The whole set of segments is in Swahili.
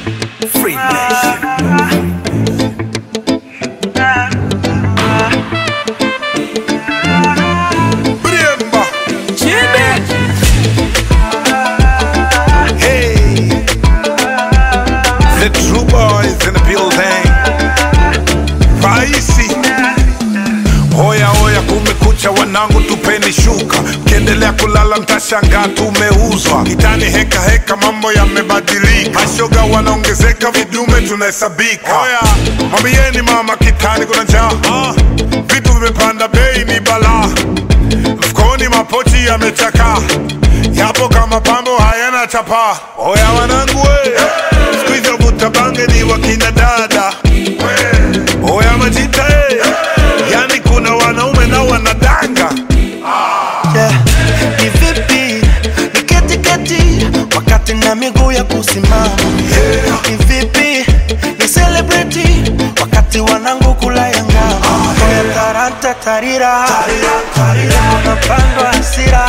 Free Nation. Bremba. Jimmy. Hey. The true boys in the building. Raisi. Hoya hoya, kumekucha wanangu, tupeni shuka. Mkiendelea kulala mtashangaa tumeuzwa. Kitani heka heka, mambo yamebadilika. Mashoga wanaongezeka, vidume tunahesabika. Hoya, mwambieni mama kitani kuna njaa. Ah, Vitu vimepanda bei, ni balaa. Mfukoni mapochi yamechakaa, yapo kama pambo hayana chapa. Oya wanangu we, siku hizi wavuta bange ni wakina dada. Oya majita e, yani kuna wanaume na wanadanga. Yeah. Ni vipi niketi keti wakati na miguu ya kusimama Ni vipi ni celebrity wakati wanangu kula ya ngama Oya taranta tarira unapandwa hasira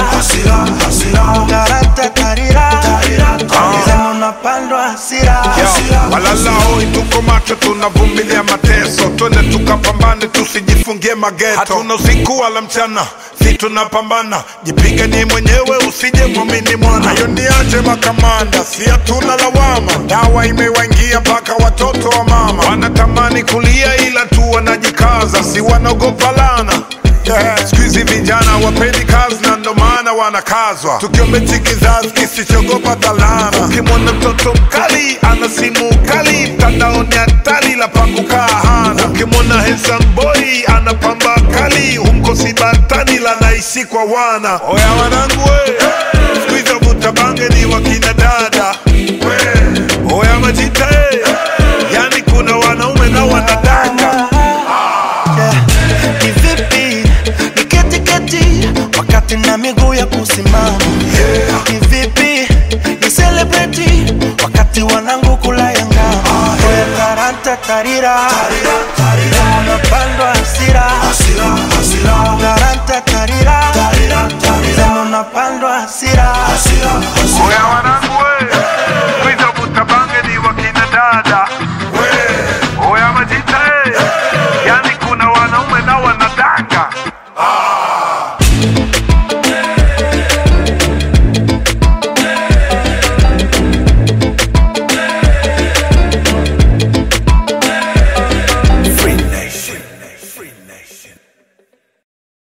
taranta tarira sema unapandwa hasira Yo, walala hoi, tuko macho, tunavumilia mateso, twende tukapambane, tusijifungie mageto. Hatuna usiku wala mchana, si tunapambana, jipiganie mwenyewe, usije mwamini mwana. Hayo niache makamanda, si hatuna lawama, dawa imewaingia mpaka watoto wa mama wanatamani kulia, ila tu wanajikaza, si wanaogopa lana Yeah. Siku hizi vijana wapendi kazi na ndo maana wanakazwa, tukiombechi kizazi kisichogopa dhalana. Ukimwona mtoto mkali ana simu kali, mtandaoni hatari la pakukaa hana. Ukimwona handsome boy ana pamba kali, humkosi batani la naishi kwa wana. Oya wanangu we, siku hizi wavuta bange ni wakina dada we. Oya majita e, yani kuna wanaume na wanadanga Yeah. Ni vipi niketi keti wakati na miguu ya kusimama Ni vipi ni celebrity wakati wanangu kula ya ngama Oya taranta tarira unapandwa hasira taranta tarira sema unapandwa hasira Oya